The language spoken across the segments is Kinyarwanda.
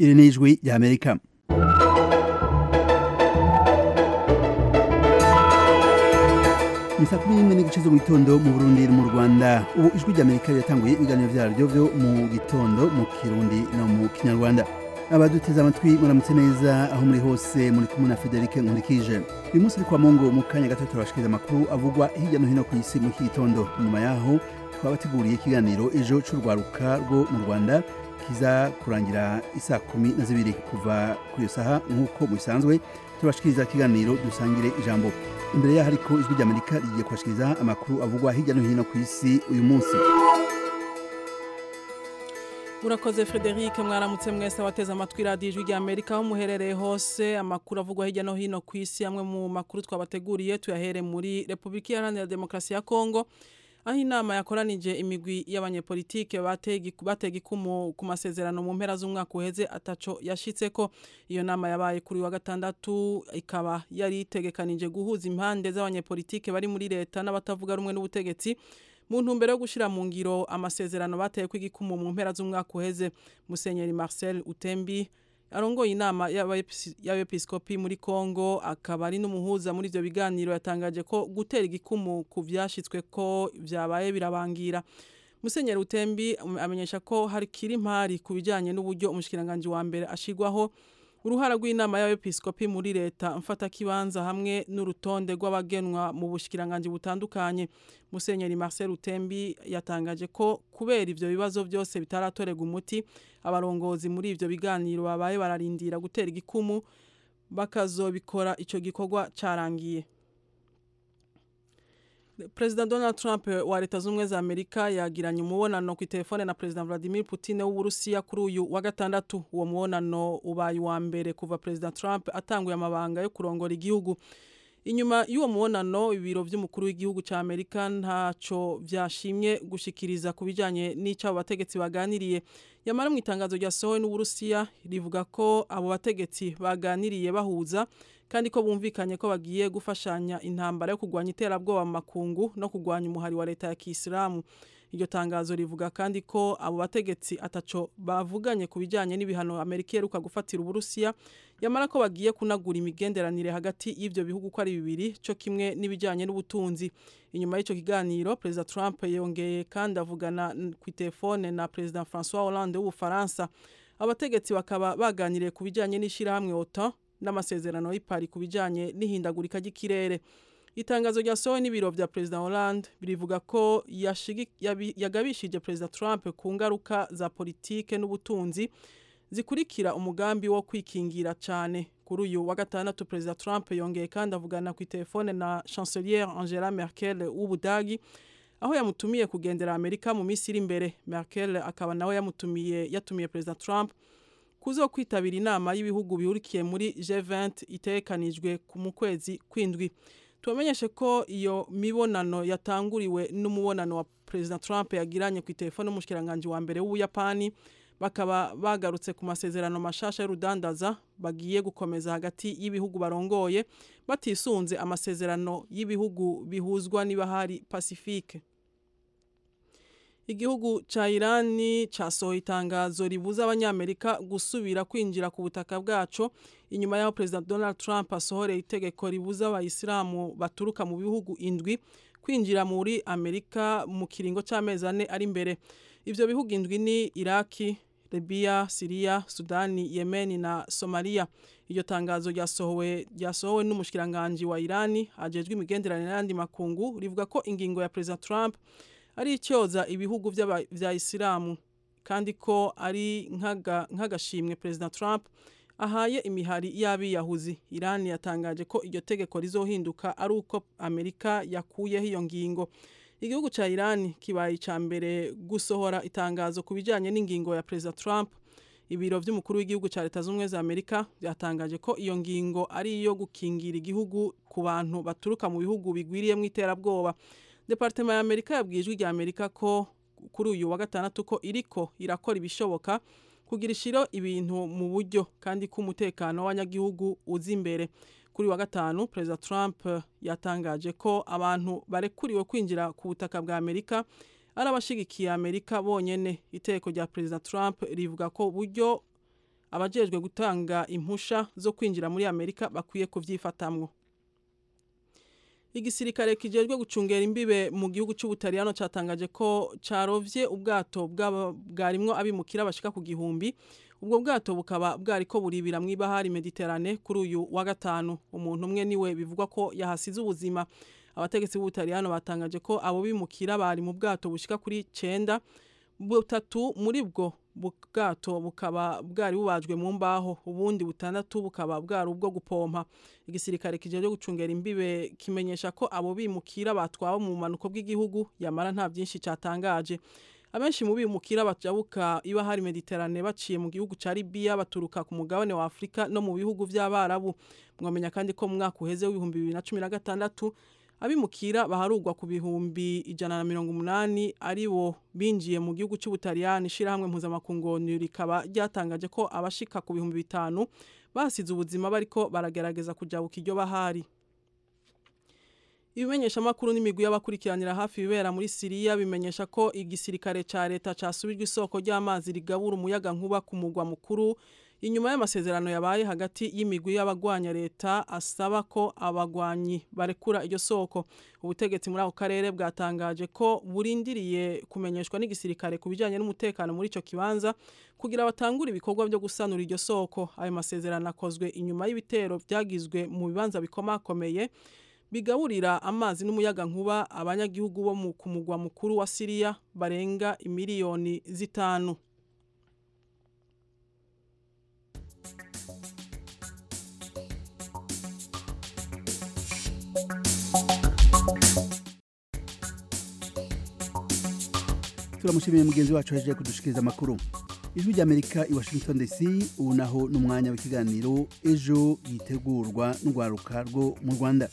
iri ni ijwi ry'amerika ni saa kumi n'imwe n'igice zo mu gitondo mu burundi no mu rwanda ubu ijwi ry'amerika riratanguye ibiganiro byaryo byo mu gitondo mu kirundi no mu kinyarwanda abaduteze amatwi muramutse neza aho muri hose muri kumwe na federike nkurikije uyu munsi uri kwa mungu mu kanya gato turabashikiriza amakuru avugwa hirya no hino ku isi muri iki gitondo nyuma yaho twabateguriye ikiganiro ejo c'urwaruka rwo mu rwanda kiza kurangira isaa kumi na zibiri kuva ku iyo saha nk'uko bisanzwe turabashikiriza ikiganiro dusangire ijambo imbere yaho ariko ijwi ry'amerika rigiye kubashikiriza amakuru avugwa hirya no hino ku isi uyu munsi murakoze frederic mwaramutse mwese abateze amatwi radiyo ijwi rya amerika aho muherereye hose amakuru avugwa hirya no hino ku isi amwe mu makuru twabateguriye tuyahere muri repubulika iharanira demokarasi ya kongo aho inama yakoranije imigwi y'abanyepolitike batega ikumu ku masezerano mu mpera z'umwaka uheze ataco yashyitse ko iyo nama yabaye kuri wa gatandatu ikaba yari itegekanije guhuza impande z'abanyepolitike bari muri leta n'abatavuga rumwe n'ubutegetsi mu ntumbero yo gushyira mu ngiro amasezerano bateye kw'igikumu mu mpera z'umwaka uheze musenyeri marcel utembi arongoye inama y'abepiskopi muri congo akaba ari n'umuhuza muri ibyo biganiro yatangaje ko gutera igikumu ku byashyitswe ko byabaye birabangira musenyeri utembi amenyesha ko hari kiri impari ku bijyanye n'uburyo umushikiranganji wa mbere ashyirwaho uruhara rw'inama y'abepiskopi muri leta mfatakibanza hamwe n'urutonde rw'abagenwa mu bushikiranganji butandukanye musenyeri Marcel Utembi yatangaje ko kubera ivyo bibazo byose bitaratorega umuti abarongozi muri ivyo biganiro babaye bararindira gutera igikumu bakazobikora ico gikorwa carangiye President Donald Trump wa leta z'ubumwe za Amerika yagiranye umubonano ku itelefone na President Vladimir Putin w'Uburusiya kuri uyu wa gatandatu uwo mubonano ubaye uwa mbere kuva President Trump atanguye amabanga yo kurongora igihugu inyuma y'uwo mubonano ibiro by'umukuru w'igihugu cya Amerika ntaco byashimye gushikiriza ku bijanye n'icyo abo bategetsi baganiriye yamara mu itangazo ryasohowe n'Uburusiya rivuga ko abo bategetsi baganiriye bahuza kandi ko bumvikanye ko bagiye gufashanya intambara yo kurwanya iterabwoba mu makungu no kurwanya umuhari wa leta ya kisilamu iryo tangazo rivuga kandi ko abo bategetsi ataco bavuganye ku bijyanye n'ibihano amerika iheruka gufatira uburusiya yamara ko bagiye kunagura imigenderanire hagati y'ibyo bihugu uko ari bibiri cyo kimwe n'ibijyanye n'ubutunzi inyuma y'icyo kiganiro perezida trump yongeye kandi avugana ku telefone na perezida francois hollande w'ubufaransa abategetsi bakaba baganiriye ku bijyanye n'ishyirahamwe otan n'amasezerano y'ipari ku bijyanye n'ihindagurika ry'ikirere itangazo ryasohowe n'ibiro bya perezida Hollande birivuga ko yagabishije perezida Trump ku ngaruka za politike n'ubutunzi zikurikira umugambi wo kwikingira cyane kuri uyu wa gatandatu perezida Trump yongeye kandi avugana ku telefone na chancelier Angela Merkel w'Ubudagi aho yamutumiye kugendera Amerika mu minsi iri imbere Merkel akaba nawe yamutumiye yatumiye perezida Trump kuzo kwitabira inama y'ibihugu bihurikiye muri G20 itekanijwe mu kwezi kwindwi tubamenyeshe ko iyo mibonano yatanguriwe n'umubonano wa President Trump yagiranye ku telefone n'umushikiranganje wa mbere w'Ubuyapani bakaba bagarutse ku masezerano mashasha y'urudandaza bagiye gukomeza hagati y'ibihugu barongoye batisunze amasezerano y'ibihugu bihuzwa niba hari Pacifique igihugu ca Irani casohoye itangazo ribuza abanyamerika gusubira kwinjira ku butaka bwaco inyuma y'aho perezida Donald Trump asohoreye itegeko ribuza abayisilamu baturuka mu bihugu indwi kwinjira muri Amerika mu kiringo c'amezi ane ari imbere ivyo bihugu indwi ni Iraki Libya, Syria, Sudani, Yemen na Somalia. Iryo tangazo ryasohowe ryasohowe n'umushikiranganje wa Irani ajejwe imigenderanire n'andi makungu rivuga ko ingingo ya perezida Trump ari icyoza ibihugu bya isilamu kandi ko ari nk'agashimwe perezida Trump ahaye imihari y'abiyahuzi irani yatangaje ko iryo tegeko rizohinduka ari uko amerika yakuyeho iyo ngingo igihugu cya irani kibaye icya mbere gusohora itangazo ku bijyanye n'ingingo ya perezida Trump ibiro by'umukuru w'igihugu cya leta z'ubumwe za amerika byatangaje ko iyo ngingo ari iyo gukingira igihugu ku bantu baturuka mu bihugu bigwiriyemo iterabwoba departema ya amerika yabwiye ijwi rya amerika ko kuri uyu wa gatandatu ko iriko irakora ibishoboka kugira ishiro ibintu mu buryo kandi ko umutekano w'abanyagihugu uzi imbere kuri wa gatanu perezida trump yatangaje ko abantu barekuriwe kwinjira ku butaka bwa amerika ari abashigikiye amerika bonyene iteko rya perezida trump rivuga ko buryo abajejwe gutanga impusha zo kwinjira muri amerika bakwiye kubyifatamwo igisirikare kijejwe gucungera imbibe mu gihugu cy'ubutariyano cyatangaje ko carovye ubwato bwarimwo abimukira bashika ku gihumbi ubwo bwato bukaba bwariko buribira mw'ibahari mediterane kuri uyu wa gatanu umuntu umwe niwe bivugwa ko yahasize ubuzima abategetsi b'ubutariyano batangaje ko abo bimukira bari mu bwato bushika kuri cenda butatu muri bwo bwato bukaba bwari bubajwe mu mbaho ubundi butandatu bukaba bwari ubwo gupompa igisirikare kijejwe gucungera imbibe kimenyesha ko abo bimukira batwawe mu manuko bw'igihugu yamara nta byinshi cyatangaje abenshi mu bimukira bajabuka iba hari mediterane baciye mu gihugu ca Libya baturuka ku mugabane wa Afrika no mu bihugu by'abarabu mwamenya kandi ko mu mwaka uheze w'ibihumbi 2016 abimukira baharugwa ku bihumbi ijana na mirongo umunani aribo binjiye mu gihugu cy'ubutaliyani ishyirahamwe mpuzamakungonero rikaba ryatangaje ko abashika ku bihumbi bitanu basize ubuzima bariko baragerageza kujabuka iryo bahari ibimenyeshamakuru n'imigwi y'abakurikiranira hafi ibibera muri siriya bimenyesha ko igisirikare ca leta casubijwe isoko ry'amazi rigabura umuyaga nkuba ku mugwa mukuru inyuma y'amasezerano yabaye hagati y'imigwi y'abagwanya leta asaba ko abagwanyi barekura iryo soko ubutegetsi muri ako karere bwatangaje ko burindiriye kumenyeshwa n'igisirikare ku bijyanye n'umutekano muri icyo kibanza kugira batangure ibikorwa byo gusanura iryo soko ayo masezerano akozwe inyuma y'ibitero byagizwe mu bibanza bikomakomeye bigaburira amazi n'umuyaga nkuba abanyagihugu bo ku mugwa mukuru wa siriya barenga imiliyoni zitanu turamushimiye mugenzi wacu yaje kudushikiriza amakuru ijwi ry'amerika i washington dc ubu naho ni umwanya w'ikiganiro ejo yitegurwa n'urwaruka rwo mu rwanda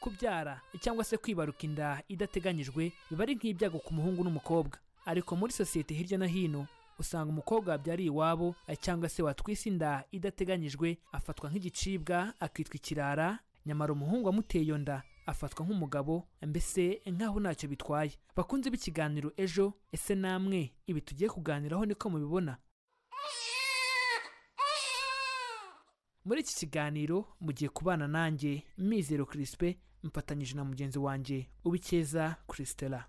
kubyara cyangwa se kwibaruka inda idateganyijwe biba ari nk'ibyago ku muhungu n'umukobwa ariko muri sosiyete hirya no hino usanga umukobwa wabyariye iwabo cyangwa se watwise inda idateganyijwe afatwa nk'igicibwa akitwa ikirara nyamara umuhungu wamuteye iyo nda afatwa nk'umugabo mbese nk'aho ntacyo bitwaye bakunze b'ikiganiro ejo ese namwe ibi tugiye kuganiraho niko mubibona muri iki kiganiro mugiye kubana nanjye mizero kirispe mfatanyije na mugenzi wanjye ubikeza kirisitera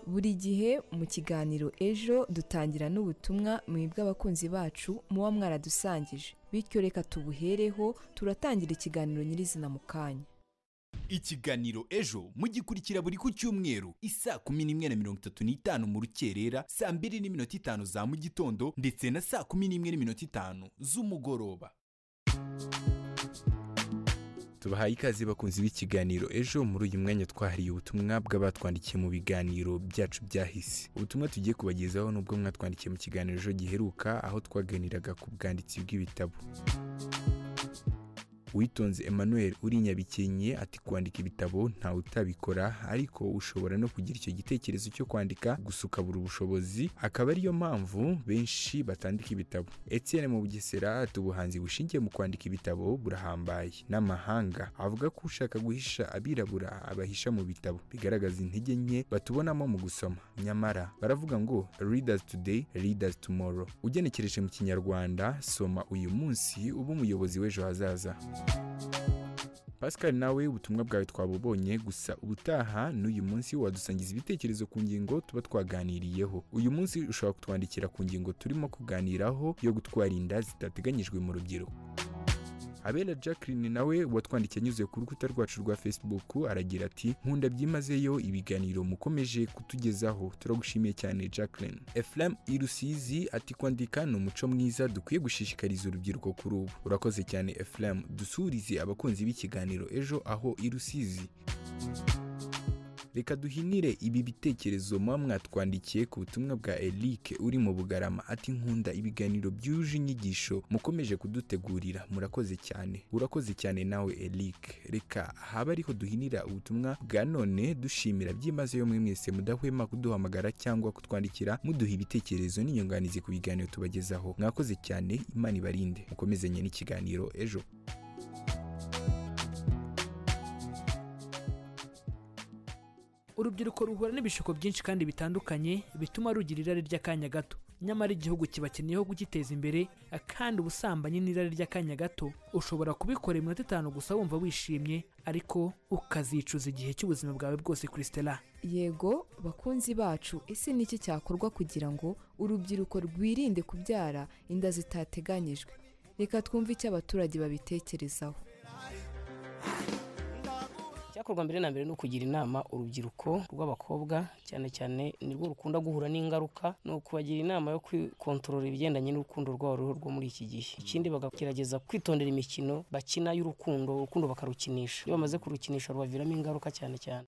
buri gihe mu kiganiro ejo dutangira n'ubutumwa mwebwe abakunzi bacu muba mwaradusangije bityo reka tubuhereho turatangira ikiganiro nyirizina mu kanya ikiganiro ejo mugikurikira buri ku cyumweru isaa kumi n'imwe na mirongo itatu n'itanu mu rukerera saa mbiri n'iminota itanu za mu gitondo ndetse na saa kumi n'imwe n'iminota itanu z'umugoroba tubahaye ikaze bakunzi b'ikiganiro ejo muri uyu mwanya twahariye ubutumwa bw'abatwandikiye mu biganiro byacu byahise ubutumwa tugiye kubagezaho n'ubwo mwatwandikiye mu kiganiro ejo giheruka aho twaganiraga ku bwanditsi bw'ibitabo witonze emmanuel uri nyabikenye ati kwandika ibitabo ntawe utabikora ariko ushobora no kugira icyo gitekerezo cyo kwandika gusa ukabura ubushobozi akaba ariyo mpamvu benshi batandika ibitabo etienne mu bugesera tubuhanzi bushingiye mu kwandika ibitabo burahambaye n'amahanga avuga ko ushaka guhisha abirabura abahisha mu bitabo bigaragaza intege nke batubonamo mu gusoma nyamara baravuga ngo readers today readers tomorrow ugenekereje mu kinyarwanda soma uyu munsi uba umuyobozi w'ejo hazaza pascal nawe ubutumwa bwawe twabubonye gusa ubutaha n'uyu munsi wadusangiza ibitekerezo ku ngingo tuba twaganiriyeho uyu munsi ushobora kutwandikira ku ngingo turimo kuganiraho yo gutwara inda zitateganyijwe mu rubyiruko abera jacqueline nawe watwandikiye anyuze ku rukuta rwacu rwa facebook aragira ati nkunda byimazeyo ibiganiro mukomeje kutugezaho turagushimiye cyane jacqueline eflam irusizi ati kwandika ni umuco mwiza dukwiye gushishikariza urubyiruko kuri ubu urakoze cyane eflam dusurize abakunzi b'ikiganiro ejo aho irusizi reka duhinire ibi bitekerezo muba mwatwandikiye ku butumwa bwa Eric uri mu bugarama ati nkunda ibiganiro byuje inyigisho mukomeje kudutegurira murakoze cyane urakoze cyane nawe Eric reka haba ariho duhinira ubutumwa bwa none dushimira byimazeyo mwe mwese mudahwema kuduhamagara cyangwa kutwandikira muduha ibitekerezo n'inyunganizi ku biganiro tubagezaho mwakoze cyane imana ibarinde mukomezanye n'ikiganiro ejo urubyiruko ruhura n'ibishuko byinshi kandi bitandukanye bituma rugira irari ry'akanya gato nyamara igihugu kibakeneyeho kugiteza imbere kandi ubusambanyi n'irari ry'akanya gato ushobora kubikora iminota itanu gusa wumva wishimye ariko ukazicuza igihe cy'ubuzima bwawe bwose kuri stella yego bakunzi bacu ese ni iki cyakorwa kugira ngo urubyiruko rwirinde kubyara inda zitateganyijwe reka twumve icyo abaturage babitekerezaho icyakorwa mbere na mbere ni ukugira inama urubyiruko rw'abakobwa cyane cyane nirwo rukunda guhura n'ingaruka ni ukubagira inama yo kwikontorora ibigendanye n'urukundo rwabo ruriho rwo muri iki gihe ikindi bagagerageza kwitondera imikino bakina y'urukundo urukundo bakarukinisha iyo bamaze kurukinisha rubaviramo ingaruka cyane cyane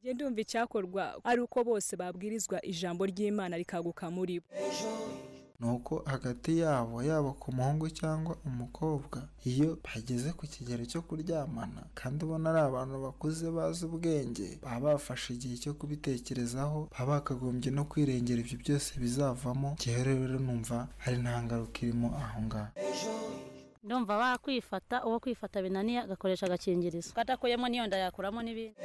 njye ndumva icyakorwa ari uko bose babwirizwa ijambo ry'imana rikaguka muri bo nuko hagati yabo yaba ku muhungu cyangwa umukobwa iyo bageze ku kigero cyo kuryamana kandi ubona ari abantu bakuze bazi ubwenge baba bafashe igihe cyo kubitekerezaho baba bakagombye no kwirengera ibyo byose bizavamo ngewe rero numva hari nta ngaruka irimo aho ngaho ndumva wakwifata uwo kwifata binaniye agakoresha agakingirizo kadakoyemo n'iyo nda yakuramo n'ibindi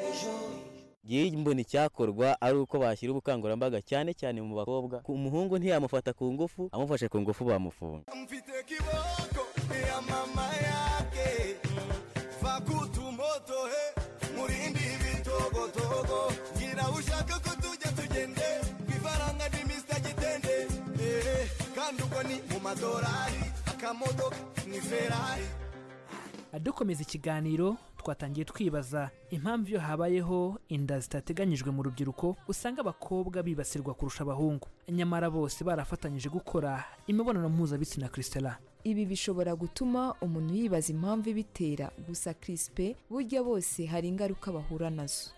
ngiye mbona icyakorwa ari uko bashyira ubukangurambaga cyane cyane mu bakobwa ku muhungu ntiyamufata ku ngufu amufashe ku ngufu bamufunga dukomeza ikiganiro twatangiye twibaza impamvu iyo habayeho inda zitateganyijwe mu rubyiruko usanga abakobwa bibasirwa kurusha abahungu nyamara bose barafatanyije gukora imibonano mpuzabitsina kirisitara ibi bishobora gutuma umuntu yibaza impamvu ibitera gusa kirisipe burya bose hari ingaruka bahura nazo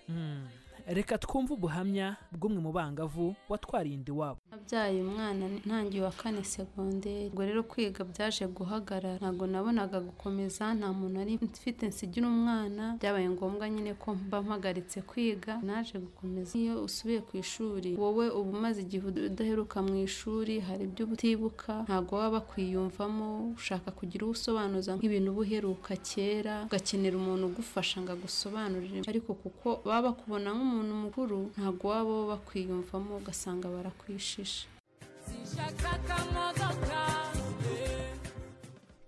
reka twumve ubuhamya bw'umwe mu bangavu watwarinda iwabo abyaye umwana ntangiye wa kane segonderi ubwo rero kwiga byaje guhagarara ntabwo nabonaga gukomeza nta muntu ari mfite nsigira umwana byabaye ngombwa nyine ko mba mpagaritse kwiga naje gukomeza iyo usubiye ku ishuri wowe uba umaze igihe udaheruka mu ishuri hari ibyo utibuka ntabwo waba bakwiyumvamo ushaka kugira uwo usobanuza nk'ibintu uba uheruka kera ugakenera umuntu ugufasha ngo agusobanurire ariko kuko baba bakubona nk'umuntu umuntu mukuru ntabwo waba bakwiyumvamo ugasanga barakwishisha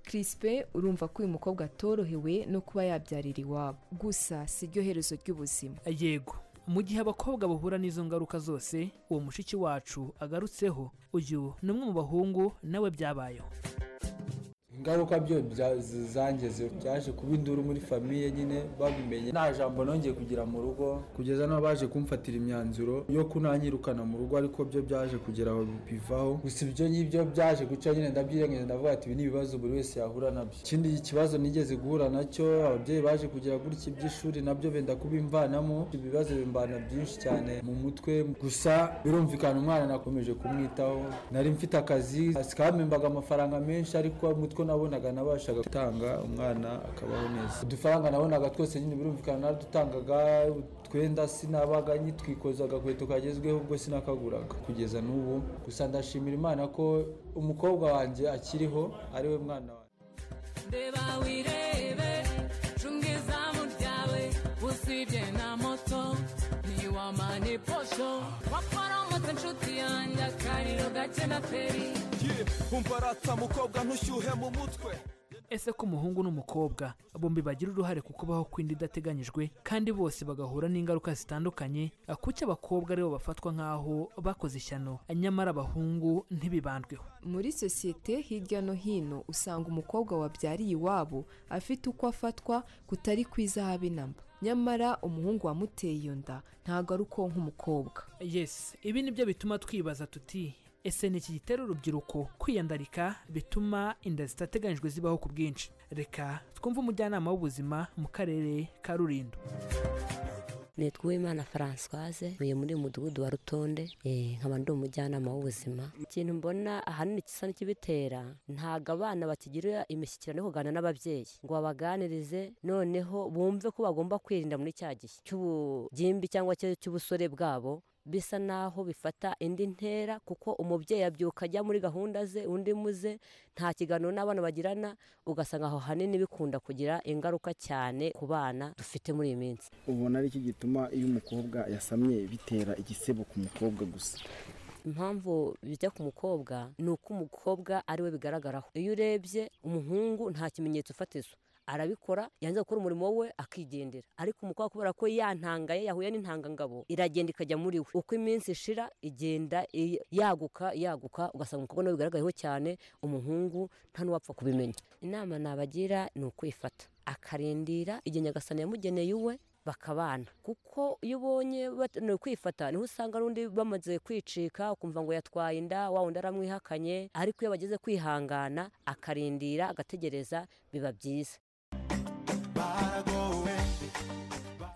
kirisipe urumva ko uyu mukobwa atorohewe no kuba yabyarira iwabo gusa si ryo herezo ry'ubuzima yego mu gihe abakobwa bahura n'izo ngaruka zose uwo mushiki wacu agarutseho uyu ni umwe mu bahungu nawe byabayeho ingaruka byo zangize byaje kuba induru muri famiye nyine babimenye nta jambo nongeye kugira mu rugo kugeza n'aho baje kumfatira imyanzuro yo kunanyirukana mu rugo ariko byo byaje kugira aho bivaho gusa ibyo ngibyo byaje guca nyine ndabyirengeje ndavuga ati ibi ni ibibazo buri wese yahura nabyo ikindi kibazo nigeze guhura nacyo ababyeyi baje kugira gutya iby'ishuri nabyo benda kubimvanamo ibibazo bimbana byinshi cyane mu mutwe gusa birumvikana umwana nakomeje kumwitaho nari mfite akazi kampembaga amafaranga menshi ariko mutwe nabonaga nabashaga gutanga umwana akabaho neza udufaranga nabonaga twose nyine birumvikana naradutangaga utwenda sinabaga nyitwikoza agakweto kagezweho ubwo sinakaguraga kugeza n'ubu gusa ndashimira imana ko umukobwa wanjye akiriho ari we mwana wanjye ndeba wirebe cunga izamu ryawe usibye na moto ntiwamane posho waparamutse inshuti yanjye akariro gake na feri umbarata mukobwa ntushyuhe mu mutwe ese ko umuhungu n'umukobwa bombi bagira uruhare ku kubaho kw'inda idateganyijwe kandi bose bagahura n'ingaruka zitandukanye kuki abakobwa aribo bafatwa nk'aho bakoze ishyano nyamara abahungu ntibibandweho muri sosiyete hirya no hino usanga umukobwa wabyariye iwabo afite uko afatwa kutari kwiza habe namba nyamara umuhungu wamuteye iyo nda ntabwo ari uko nk'umukobwa yesi ibi nibyo bituma twibaza tuti ese ni iki gitera urubyiruko kwiyandarika bituma inda zitateganyijwe zibaho ku bwinshi reka twumve umujyanama w'ubuzima mu karere ka rurindo nitwa uwimana francoise ntuye muri uyu mudugudu wa rutonde eh, nkaba ndi umujyanama w'ubuzima ikintu mbona ahanini gisa n'ikibitera ntabwo abana bakigirira imishyikirano yo kuganira n'ababyeyi ngo babaganirize noneho bumve ko bagomba kwirinda muri cya gihe cy'ubugimbi cyangwa cya- cy'ubusore bwabo bisa naho bifata indi ntera kuko umubyeyi abyuka ajya muri gahunda ze undi muze nta kiganiro n'abana bagirana ugasanga aho hanini bikunda kugira ingaruka cyane ku bana dufite muri iyi minsi ubona ari cyo gituma iyo umukobwa yasamye bitera igisebo ku mukobwa gusa impamvu bijya ku mukobwa ni uko umukobwa ari we bigaragaraho iyo urebye umuhungu nta kimenyetso ufatizo arabikora yanze gukora umurimo we akigendera ariko umukobwa kubera ko yantangaye yahuye n'intangangabo iragenda ikajya muri we uko iminsi ishira igenda i- yaguka yaguka ugasanga umukobwa nawe bigaragayeho cyane umuhungu nta n'uwapfa kubimenya inama nabagira ni ukwifata akarindira igihe nyagasani yamugeneye uwe bakabana kuko iyo ubonye batangiye kwifata niho usanga n'undi bamaze kwicika ukumva ngo yatwaye inda wa wundi aramwihakanye ariko iyo bageze kwihangana akarindira agategereza biba byiza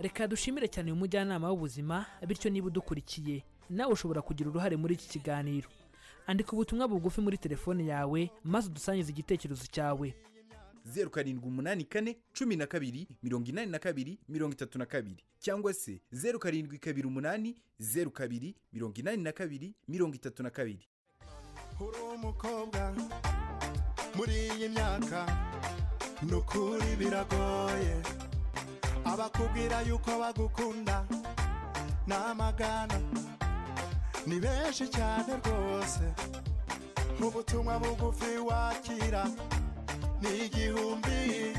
reka dushimire cyane uyu mujyanama w'ubuzima bityo niba udukurikiye nawe ushobora kugira uruhare muri iki kiganiro andika ubutumwa bugufi muri telefone yawe maze udusangize igitekerezo cyawe zeru karindwi umunani kane cumi na kabiri mirongo inani na kabiri mirongo itatu na kabiri cyangwa se zeru karindwi kabiri umunani zeru kabiri mirongo inani na kabiri mirongo itatu na kabiri uri umukobwa muri iyi myaka ni ukuri biragoye abakubwira yuko bagukunda ni amagana ni benshi cyane rwose ubutumwa bugufi wakira ni igihumbi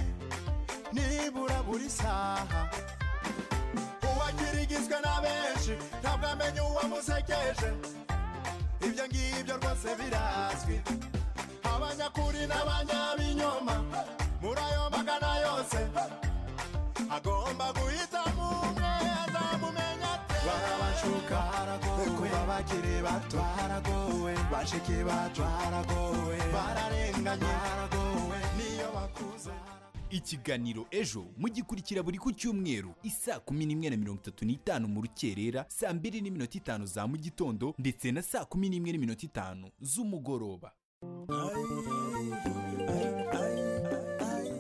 nibura buri saha uwakirigizwe na benshi ntabwo amenya uwamusekeje ibyo ngibyo rwose birazwi abanyakuri n'abanyabinyoma muri ayo magana yose agomba guhitamo umwe azamumenya ate barabashuka baragowe kuba bakiri bato baragowe bashiki bacu baragowe bararenganye baragowe niyo bakuze ikiganiro ejo mugikurikira buri ku cyumweru isaa kumi n'imwe na mirongo itatu n'itanu mu rukerera saa mbiri n'iminota itanu za mu gitondo ndetse na saa kumi n'imwe n'iminota itanu z'umugoroba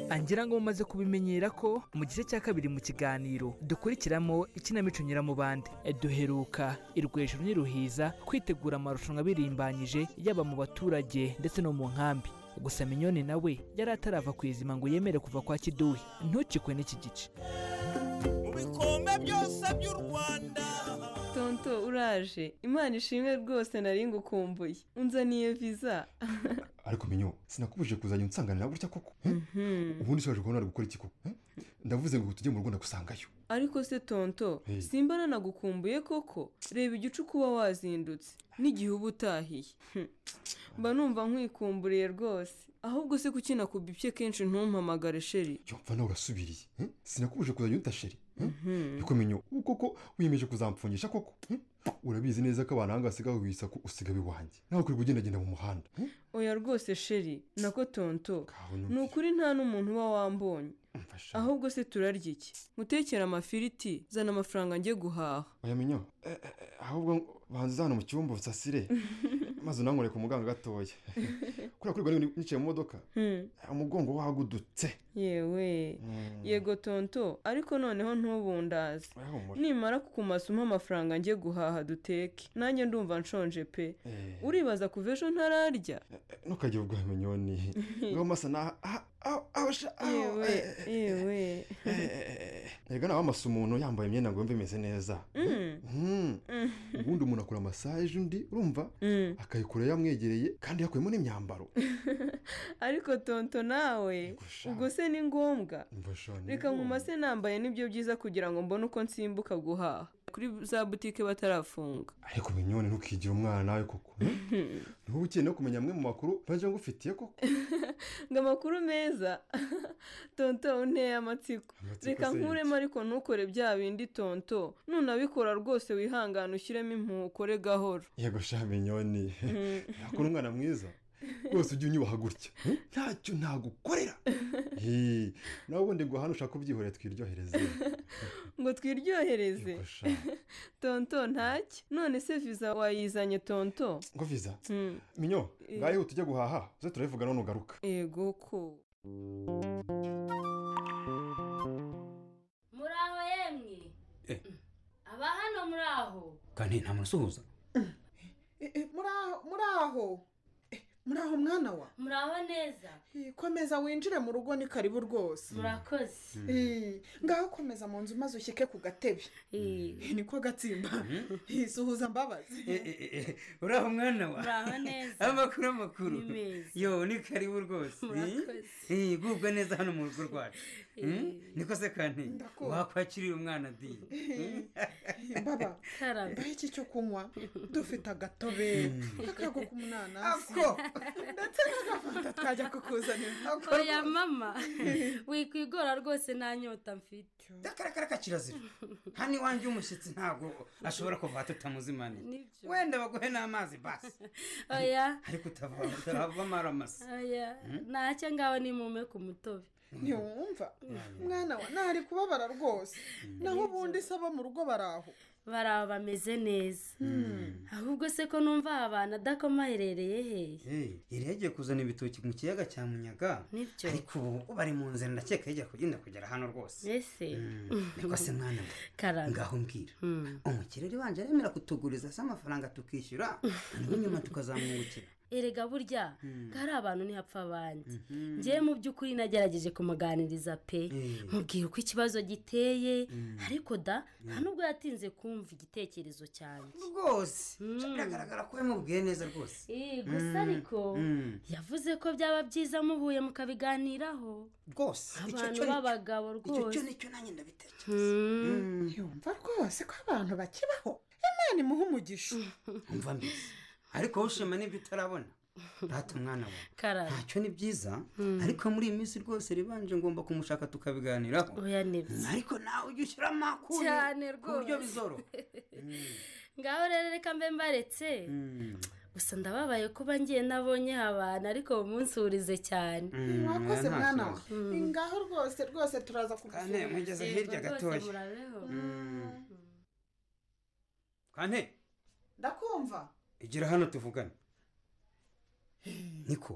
angira ngo mumaze kubimenyera ko mu gice cya kabiri mu kiganiro dukurikiramo ikinamico nyiramubande duheruka irwejuru n'iruhiza kwitegura amarushanwa abirimbanyije yaba mu baturage ndetse no mu nkambi gusa minyoni nawe yari atarava ku izima ngo yemere kuva kwa kiduhi ntukikwe n'iki gice bikombe byose by'u rwanda tonto uraje imana ishimwe rwose nari ngukumbuye unzaniye viza ariko menyo sinakubujije kuzajya unsanganira gutya koko ubundi ushaje kubona ari gukora iki koko eh? ndavuze ngo tujye mu rugo ndagusangayo ariko se tonto Hey. simba nanagukumbuye koko reba igicu uba wazindutse n'igihe uba utahiye Hmm. mba numva nkwikumburiye rwose ahubwo se kuki nakubibye kenshi ntumpamagare sheri mva nawe urasubiriye eh? sinakubujije kuzajya unyita sheri eh? ariko menyo ubu koko wiyemeje kuzamfungisha koko eh? urabizi neza ko abantu hangase gaho wisaku usigabe iwanjye nawe ukwirirwa ugendagenda mu muhanda eh? oya rwose sheri nako tonto numvise. ni ukuri nta n'umuntu uba wambonye ahubwo se turarya iki mutekere amafiriti zana amafaranga njye guhaha oya menyo eh, eh, eh, ahubwo banza hano mu cyumba usasire maze unanywere ku muganga gatoya kuriya kuri rero nicaye mu modoka Hmm. umugongo wagudutse yewe yego tonto ariko noneho ntubundaze Wehumura. nimara kukumasa umpa amafaranga njye guhaha duteke nanjye ndumva nshonje pe Eh. uribaza kuva ejo ntararya ntukajye ubwawe menyoni ngaho masa naha yewe yewe erega nawe amasa umuntu yambaye imyenda ngo yumve imeze neza Mm. Mhm. ubundi umuntu akora masaje undi urumva akayikora yamwegereye kandi yakuyemo n'imyambaro ariko tonto nawe ubwo se ni ngombwa reka nkumase nambaye nibyo byiza kugira ngo mbone uko nsimbuka guhaha kuri za butike batarafunga ariko menyoni ntukigira umwana nawe koko niba ukeneye no kumenya amwe mu makuru bajya ngufitiye koko ngo amakuru meza tonto unteye amatsiko Amatsiko reka se nkuremo ariko ntukore bya bindi tonto nunabikora rwose wihangane ushyiremo impuhwe ukore gahoro yego sha menyoni Mm. yakora umwana mwiza rwose ujye unyubaha gutya ntacyo nagukorera Hii, nawe ubundi ngo hano ushaka kubyihorera twiryohereze ngo twiryohereze Yogosha. tonto ntacyo none se viza wayizanye tonto ngo viza Mm. minyo Eh. ngaho ihute ujya guhaha uze turabivugana nugaruka yego ko muri aho yemwe Eh. aba hano muri aho kandi nta muntu usuhuza muri aho Eh, muri aho mwana wa muri aho neza Eh, komeza winjire mu rugo ni karibu rwose murakoze Eh, ngaho komeza mu nzu maze ushyike ku gatebe Eh, niko gatsimba Eh, suhuza mbabazi uraho mwana wa Uraho neza. amakuru amakuru Ni meza. yo ni karibu rwose Murakoze. Eh, gubwa neza hano mu rugo rwacu Hmm? niko se kandi wakwakirira umwana di Eh, baba ngaho iki cyo kunywa dufite agatobe akago k'umunanasi Ako. ndetse n'agafanta twajya kukuzanira oya mama wikwigora rwose nta nyota mfite akaraka kirazira hano iwanjye umushyitsi ntabwo ashobora kuva tutamuzimanira Nibyo. wenda baguhe n'amazi basi oya ariko utava utava amaramasa oya ntacyo ngaho ni mume ku mutobe ntiwumva mwana wa ntari kubabara rwose naho ubundi se abo mu rugo bari aho bari aho bameze neza ahubwo se ko numva aha abantu adakoma herereye hehe yari yagiye kuzana ibitoki mu kiyaga cya munyaga Nibyo. ariko ubu bari mu nzira ndakeka yajya kugenda kugera hano rwose mbese niko se mwana we. ngaho mbwira umukire rero wanje aremera kutuguriza se amafaranga tukishyura hanyuma nyuma tukazamwungukira erega burya Mm. ko ari abantu ntihapfa abandi Mhm. njyewe mu by'ukuri nagerageje kumuganiriza pe mubwira uko ikibazo giteye ariko da nta nubwo yatinze kumva igitekerezo cyanjye rwose biragaragara ko yamubwiye neza rwose Ih, gusa Mm. ariko Mm. yavuze ko byaba byiza muhuye mukabiganiraho rwose icyo abantu cyo ni- b'abagabo icyo rwose cyo nicyo nanjye ndabitekereza yumva rwose ko abantu bakibaho imana imuha umugisha umva mbese ariko wowe ushima n'ibyo utarabona rata umwana wawe karara ntacyo ni byiza ariko muri iyi minsi rwose ribanje ngomba kumushaka tukabiganiraho oya nibyo ariko nawe ujya ushyira amakuru cyane ku buryo rwose bizoroha ngaho rero reka mbe mbaretse gusa ndababaye kuba ngiye nabonye abantu ariko uwo munsi urize cyane mwakoze nta mwana kibazo. we ngaho rwose rwose turaza Kane, mugeze hirya gatoya. kane ndakumva igira hano tuvugane niko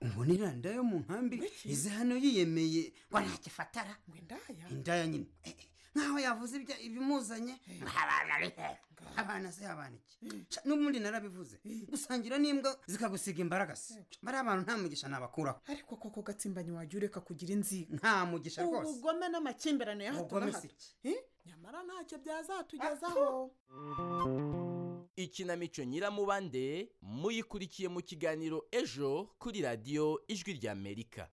umbona iranda yo mu nkambi ize hano yiyemeye ngo ntacyo ifatara indaya nyine Eh, eh, nkaho yavuze ibya- ibimuzanye ngo abana ari heza abana se abana iki Sha, n'ubundi narabivuze gusangira n'imbwa zikagusiga imbaraga se bariya bantu nta mugisha nabakuraho ariko koko gatsimbanyi wajya ureka kugira inziga nta mugisha rwose ubugome n'amakimbirane ya hato na Ubugome si hato Eh? nyamara ntacyo byazatugezaho ikinamico nyiramubande muyikurikiye mu kiganiro ejo kuri radiyo ijwi ry'amerika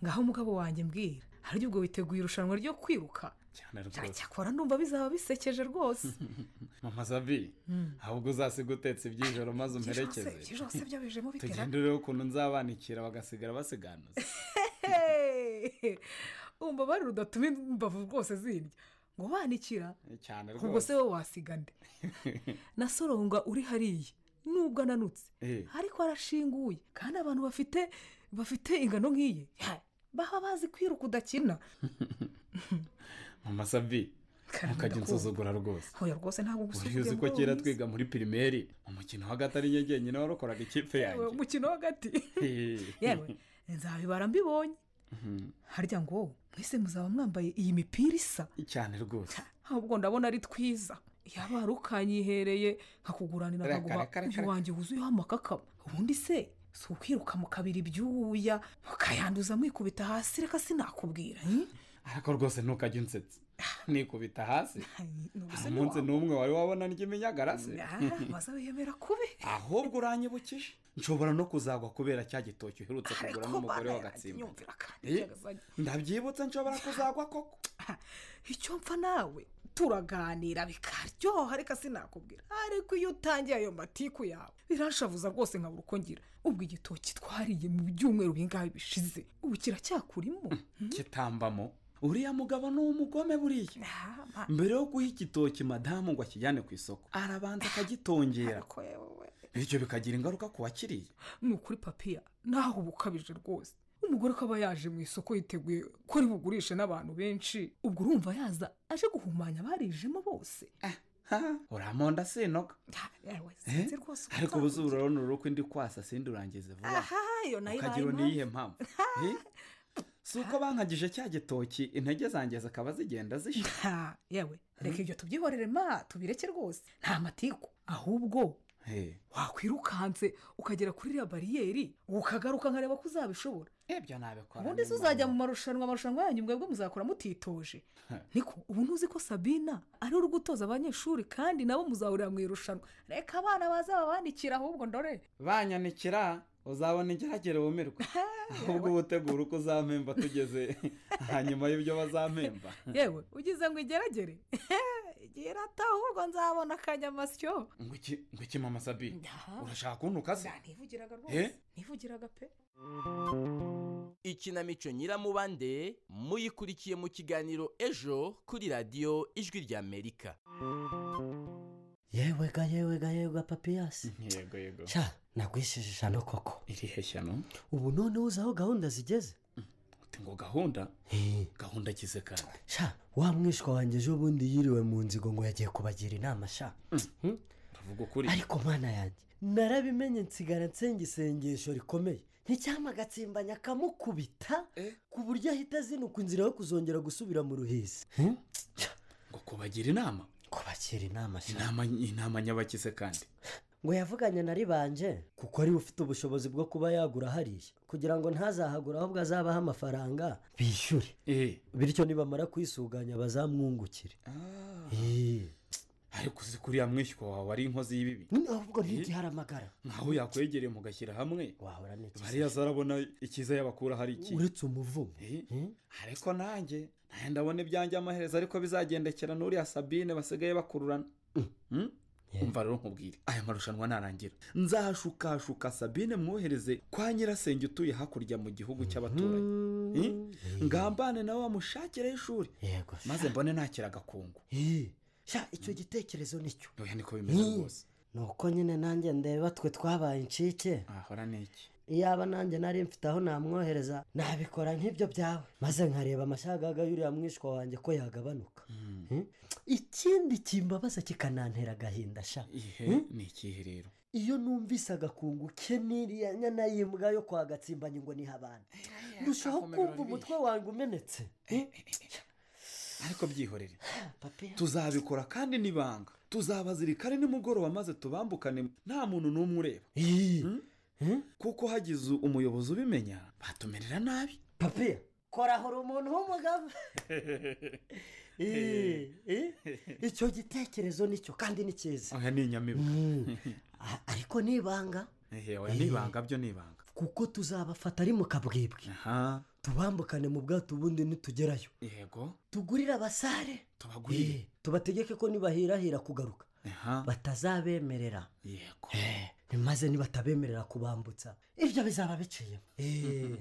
ngaho umugabo wanjye mbwira hari ubwo witeguye irushanwa ryo kwiruka cyane rwose cyakora ndumva bizaba bisekeje rwose mama zabi ahubwo uzasiga utetse iby'ijoro maze umperekeze iby'ijoro se byo bijemo bitera- tugenda urebe ukuntu nzabanikira bagasigara basiganuza Hey! umva bari rudatuma imbavu rwose zirya ngo banikira cyane ubwo rwose se wowe wasiga nde na soronga uri hariya nubwo ananutse Eh, ariko arashinguye kandi abantu bafite bafite ingano nk'iyi ha, baba bazi kwiruka udakina mama zabi ntukajya unsuzugura rwose hoya rwose ntabwo uriya gusuzugura uzi ko muri uwo kera munsi. twiga muri pirimeri umukino w'agati ari njye jyenyine warokoraga ikipe yanjye Uwo mukino w'agati Eh. yewe nzabibara mbibonye Mhm. harya ngo mwese muzaba mwambaye iyi mipira isa cyane rwose ahubwo ndabona ari twiza yaba hari ukanyihereye nkakuguranira Reka, nkaguha reka, reka, uyu wanjye wuzuyeho amakakama ubundi se si ukwiruka mu kabiri ibyuya mukayanduza mwikubita hasi reka sinakubwira eh? ariko rwose ntukajya unsetsa nikubita hasi hari ubuzima umunsi n'umwe wari wabona ry'iminyagarase Ah, maze wiyemera kubi ahubwo uranyibukije nshobora no kuzagwa kubera cya gitoki uherutse kugura n'umugore wa gatsimba Eh, ndabyibutse nshobora kuzagwa koko icyo mpfa nawe turaganira bikaryoha reka sinakubwira ariko iyo utangiye ayo matiku yawe biranshavuza rwose nkabura uko ngira ubwo igitoki twariye mu byumweru bingahe bishize ubu kiracyakurimo kitambamo uriya mugabo ni umugome buriya mbere yo guha igitoki madamu ngo akijyane ku isoko arabanza akagitongera ibyo bikagira ingaruka ku bakiriya ni ukuri papiya naho uba ukabije rwose umugore akaba yaje mu isoko yiteguye ko ari bugurishe n'abantu benshi ubwo urumva yaza aje guhumanya abarijemo bose uramonda sinoga yewe sinzi rwose uko ariko ubu zuba urabona urukwi ndi kwasa sindi urangize vuba aha iyo nayo ibaye ukagira impamvu n'iyihe mpamvu Eh? si uko bankagije cya gitoki intege zanjye zikaba zigenda zishya Ha, yewe reka ibyo tubyihorere ma tubireke rwose nta matiku ahubwo wakwirukanse ukagera kuri iriya bariyeri ukagaruka nkareba ko uzabishobora ibyo nabikora ubundi se uzajya mu marushanwa amarushanwa yanyu mwebwe muzakora mutitoje niko ubu ntuzi ko sabina ari uri gutoza abanyeshuri kandi nabo muzahurira mu irushanwa reka abana bazababandikira ahubwo ndore banyanikira uzabona ingeragere wumirwe ahubwo uba utegura uko uzampemba tugeze hanyuma y'ibyo bazampemba yewe ugize ngo igeragere gira ati ahubwo nzabona akanyamasyo ngo iki- ngo iki mama sabi urashaka kuntuka se ntivugiraga Eh? rwose ntivugiraga pe ikinamico nyiramubande muyikurikiye mu kiganiro ejo kuri radiyo ijwi ry'amerika yewe ga yewe ga yewe ga papiyasi yego yego sha nagwishije ijana koko irihe shyano ubu noneho uzi aho gahunda zigeze uti ngo gahunda gahunda akize kandi sha wa mwishwa wanjye ejo bundi yiriwe mu nzigo ngo yagiye kubagira inama sha uvuga ukuri ariko mana yanjye narabimenye nsigara nsenga isengesho rikomeye nticyama agatsimbanya akamukubita ku buryo ahita azinuka inzira yo kuzongera gusubira mu ruhezi ngo kubagira inama kubagira inama sha inama inama nyabakize kandi ngo yavuganye na ribanje kuko ariwe ufite ubushobozi bwo kuba yagura hariya kugira ngo ntazahagure ahubwo azabaho amafaranga bishyure bityo nibamara kwisuganya bazamwungukire Eh. ariko uzi kuriya mwishywa wawe ari inkozi y'ibibi ahubwo ntigiharamagara nkaho yakwegereye mugashyira hamwe wahora n'ikiza bariya zarabona icyiza yabakura hari iki uretse umuvumo ariko nanjye nanjye ndabona ibyanjye amaherezo ariko bizagendekera n'uriya sabine basigaye bakururana Hmm? umva rero nkubwire aya marushanwa narangira nzahashukashuka sabine mwohereze kwa nyirasenge utuye hakurya mu gihugu cy'abaturanyi Eh? ngambane nawe wamushakireho ishuri maze mbone nakira agakungu sha icyo gitekerezo nicyo oya niko bimeze Ni. rwose nuko nyine nanjye ndeba twe twabaye incike ahora ni iki iyaba nanjye nari mfite aho namwohereza nabikora nk'ibyo byawe maze nkareba amashagaga y'uriya mwishwa wanjye ko yagabanuka Hmm? ikindi kimbabaza kikanantera agahinda sha ihe Hmm? ni ikihe rero iyo numvise agakungu ke n'iriya nyana y'imbwa yo kwa gatsimbanye ngo niha abantu ndushaho kumva umutwe wanjye umenetse ariko byihorere tuzabikora kandi n'ibanga tuzabazirikane nimugoroba maze tubambukane nta muntu n'umwe ureba Hmm? kuko hagize umuyobozi ubimenya batumerera nabi papiya korahura umuntu w'umugabo Eh, eh, icyo gitekerezo nicyo kandi ni cyiza oya ni inyamibwa A- ariko nibanga Ehe, oya ni ibanga byo ni ibanga kuko tuzabafata ari mu kabwibwi Aha. tubambukane mu bwato ubundi nitugerayo yego tugurire abasare tubagurire tubategeke ko nibahirahira kugaruka batazabemerera yego maze nibatabemerera kubambutsa ibyo bizaba biciyemo Eh,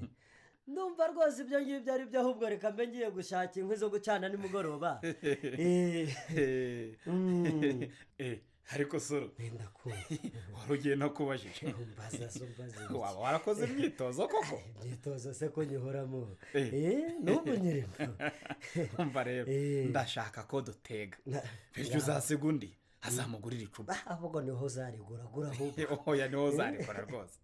ndumva rwose ibyo ngibyo ari byo ahubwo reka mbe ngiye gushaka inkwi zo gucana nimugoroba Mm. Eh, ariko soro wari ugiye no kubajije waba warakoze imyitozo koko imyitozo se ko nyihoramo Eh. Eh, n'ubu nyirimo umva rero ndashaka ko dutega Na- bityo uzasiga undi azamugurira icupa ahubwo niho uzarigura gura ahubwo oya niho uzarikora rwose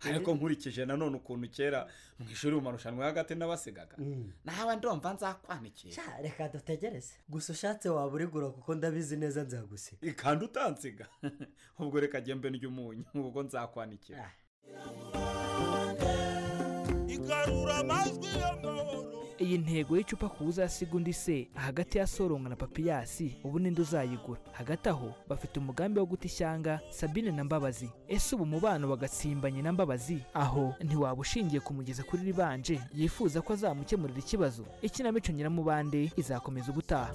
ariko nkurikije nanone ukuntu kera mu ishuri mu marushanwa y'agati n'abasigaga nawe ndumva nzakwanikira Sha, reka dutegereze gusa ushatse waba urigura kuko ndabizi neza nzagusiga kandi utansiga ubwo reka mbe ry'umunyu ubwo nzakwanikira igarura amajwi y'amahoro iyi ntego y'icupa ku uzasiga undi se hagati ya soronga na papiyasi ubu ninde uzayigura hagati aho bafite umugambi wo guta ishyanga sabine na mbabazi ese ubu umubano wagatsimbanye na mbabazi aho ntiwaba ushingiye kumugeza kuri ribanje yifuza ko azamukemurira ikibazo ikinamico nyiramubande izakomeza ubutaha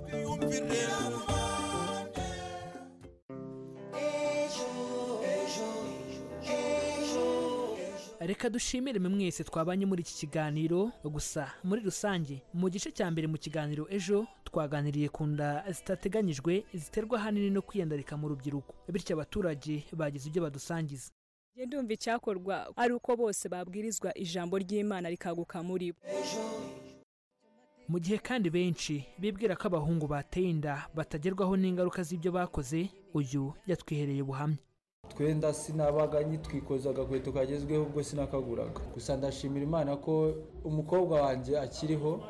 reka dushimire mwe mwese twabanye muri iki kiganiro gusa muri rusange mu gice cya mbere mu kiganiro ejo twaganiriye ku nda zitateganyijwe ziterwa ahanini no kwiyandarika mu rubyiruko bityo abaturage bagize ibyo badusangiza njye ndumva icyakorwa ari uko bose babwirizwa ijambo ry'imana rikaguka muri bo mu gihe kandi benshi bibwira ko abahungu bateye inda batagerwaho n'ingaruka z'ibyo bakoze uyu yatwihereye buhamya twenda sinabaga nyitwikoza agakweto kagezweho ubwo sinakaguraga gusa ndashimira imana ko umukobwa wanjye akiriho